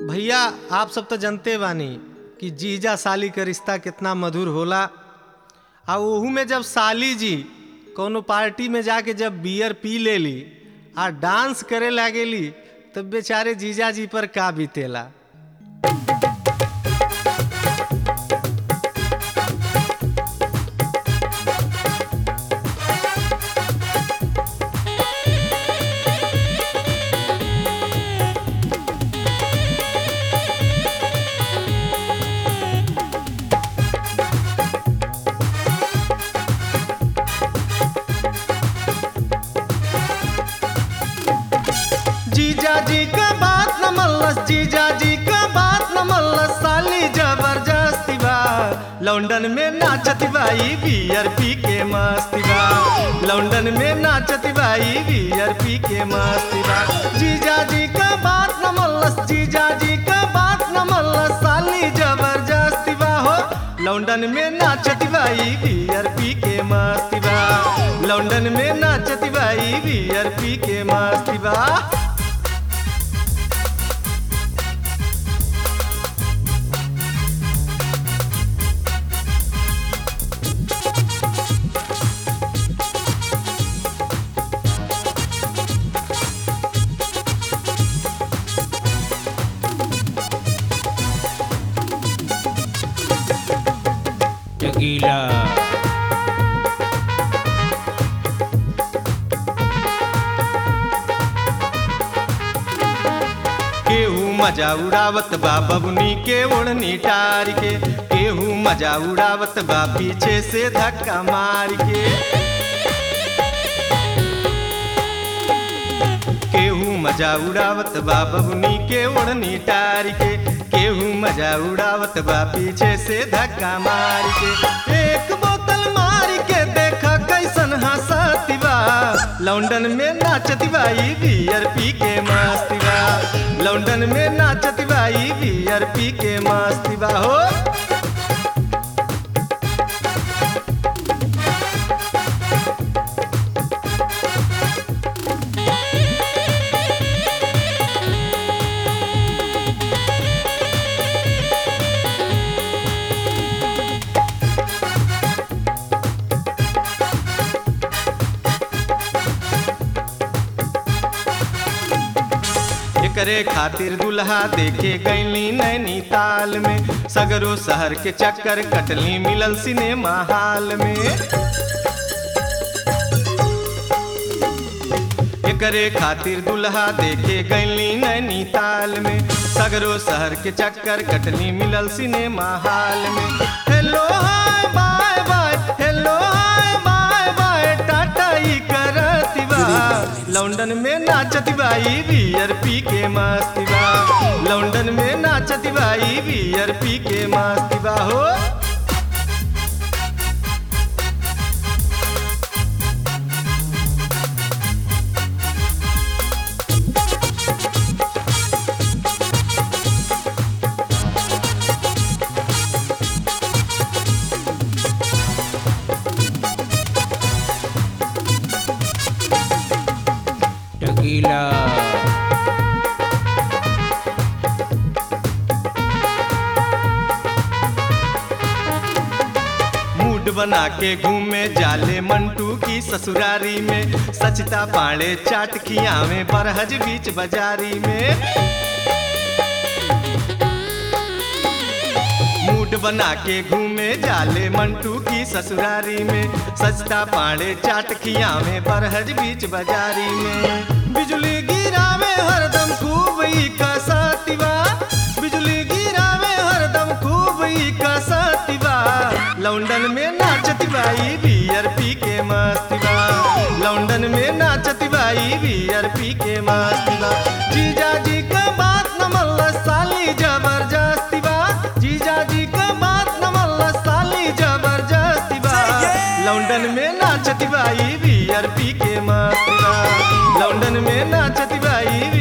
भैया आप सब तो जानते बानी कि जीजा साली का रिश्ता कितना मधुर होला आ ओहू में जब साली जी कोनो पार्टी में जाके जब बियर पी लेली आ डांस करे लागेली तब बेचारे जीजा जी पर का बीतेला जीजा जी का बात न मल्लस जीजा जी का बात न मल्लस साली जबरदस्ती बा लंदन में नाचती बाई बियर पी के मस्ती बा लंदन में नाचती बाई बियर पी के मस्ती बा जीजा जी का बात न मल्लस जीजा जी का बात न मल्लस साली जबरदस्ती बा हो लंदन में नाचती बाई बियर पी के मस्ती बा लंदन में नाचती बाई बियर पी के मस्ती बा Tequila. केहू मजा उड़ावत बा बबुनी के ओढ़नी टार के केहू मजा उड़ावत बा पीछे से धक्का मार के केहू मजा उड़ावत बा बबुनी के ओढ़नी टार के केहू मजा उड़ावत बा पीछे से धक्का मार के एक बोतल मार के देखा कैसन हंसती बा लंदन में नाचती बाई बियर पी के मस्ती बा लंदन में नाचती बाई बियर पी के मस्ती बा हो एकरे खातिर दुल्हा देखे गईली नैनीताल में सगरो शहर के चक्कर कटली मिलल सिनेमा हाल में एकरे खातिर दुल्हा देखे गईली नैनीताल में सगरो शहर के चक्कर कटली मिलल सिनेमा हाल में hello hi bye bye hello hi bye bye tata ई करती बा लंदन में नाचती बाई बियर पी के मस्ती बा लंदन में नाचती बाई बियर पी के मस्ती बा हो Tequila. मूड बना के घूमे जाले मंटू की ससुरारी में सचता पाड़े चाट खियावे बरहज बीच बाजारी में मूड बना के घूमे जाले मंटू की ससुरारी में सचता पाड़े चाट खियावे बरहज बीच बाजारी में बिजली गिरावे हरदम खूब ई कसतिवा बिजली गिरावे हरदम खूब ई कसतिवा लंदन में नाचती बाई बियर पी के मस्ती बा लंदन में नाचती बाई बियर पी के मस्ती बा जीजा जी का बात न मल्ला साली जबरदस्ती बा जीजा जी का बात न मल्ला साली जबरदस्ती बा लंदन में नाचती बाई बियर पी के मस्ती बा लंदन में नाचती बाई